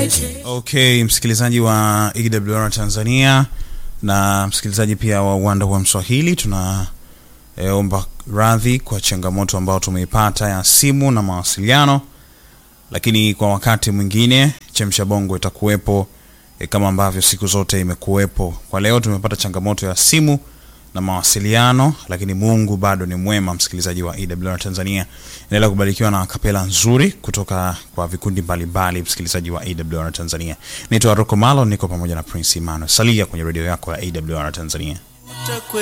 Okay, msikilizaji wa EWR Tanzania na msikilizaji pia wa uwanda wa Mswahili, tuna e, omba radhi kwa changamoto ambayo tumeipata ya simu na mawasiliano, lakini kwa wakati mwingine Chemsha Bongo itakuwepo e, kama ambavyo siku zote imekuwepo. Kwa leo tumepata changamoto ya simu na mawasiliano, lakini Mungu bado ni mwema. Msikilizaji wa EWR Tanzania, endelea kubarikiwa na kapela nzuri kutoka kwa vikundi mbalimbali. Msikilizaji wa EWR Tanzania, naitwa Rocco Malo, niko pamoja na Prince Emmanuel. Salia kwenye redio yako ya EWR Tanzania.